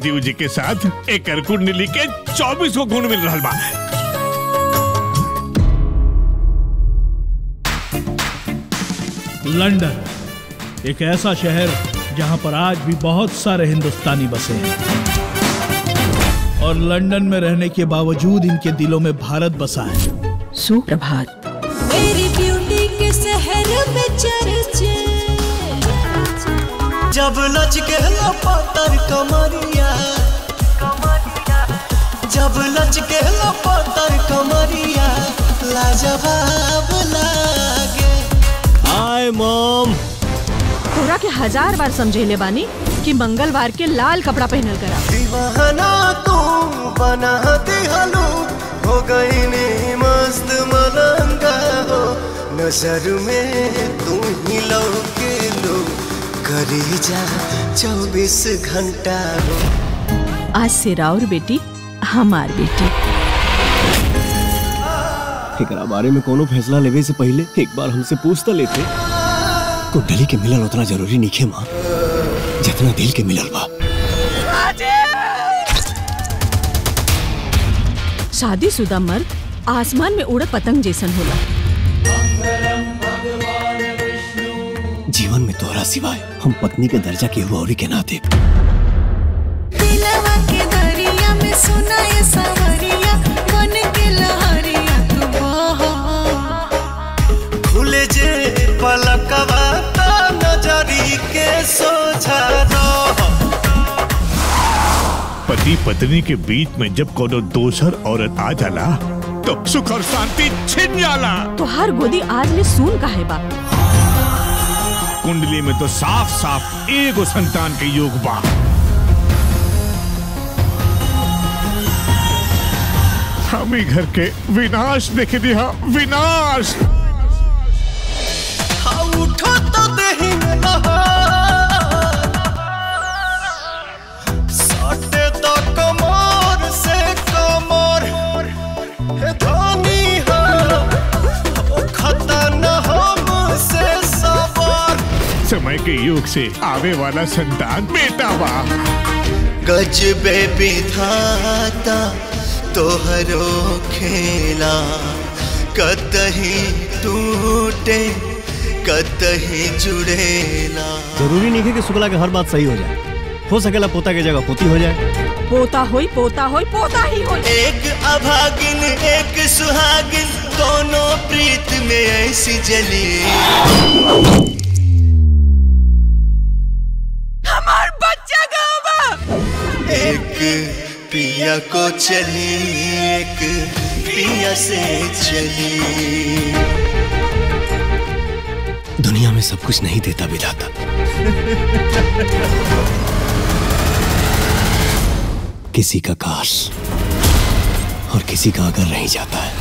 राजीव जी के साथ एक कुंडली के चौबीस को गुण मिल रहा बा लंदन एक ऐसा शहर जहां पर आज भी बहुत सारे हिंदुस्तानी बसे हैं और लंदन में रहने के बावजूद इनके दिलों में भारत बसा है सुप्रभात मेरी ब्यूटी के शहर में चर्चे जब लच के लपतर कमरिया जब लच के लपतर कमरिया लाजवाब लागे हाय मॉम तोरा के हजार बार समझेले बानी कि मंगलवार के लाल कपड़ा पहनल करा दीवाना तू बना दिहलू हो गई नी मस्त मलंगा हो नजर में तू ही लौके लो करी जा चौबीस घंटा हो आज से राउर बेटी हमार बेटी एकरा बारे में कोनो फैसला लेवे से पहले एक बार हमसे पूछता लेते कुंडली के मिलल उतना जरूरी नहीं है माँ जितना दिल के मिलल बा शादीशुदा मर्द आसमान में उड़त पतंग जैसन होला जीवन में तोहरा सिवाय हम पत्नी के दर्जा के औरी के नाते दिलवा के दरिया में सुना ये सवरिया मन के लहरिया तू बहा खुले जे पलकवा ता नजरी के सोझा रहो पति पत्नी के बीच में जब कोनो दोसर औरत आ जाला तो सुख और शांति छिन जाला तोहार गोदी आज में सून काहे बा कुंडली में तो साफ साफ एगो संतान के योग बा हम ही घर के विनाश देख दिया विनाश हाँ उठो तो दही में लहर। सटे तो कमर से कमर हे धनी हो ओ खतन हमसे सबर समय के योग से आवे वाला संतान बेटा बा गजबे विधाता तोहरो खेला कतही टूटे कतही जुड़ेला जरूरी नहीं है कि शुक्ला के हर बात सही हो जाए हो सकेला पोता के जगह पोती हो जाए पोता होई पोता होई पोता ही होई एक अभागिन एक सुहागिन दोनों प्रीत में ऐसी जली हमार बच्चा गावा एक पिया को चली एक पिया से चली दुनिया में सब कुछ नहीं देता विधाता किसी का काश और किसी का अगर रह जाता है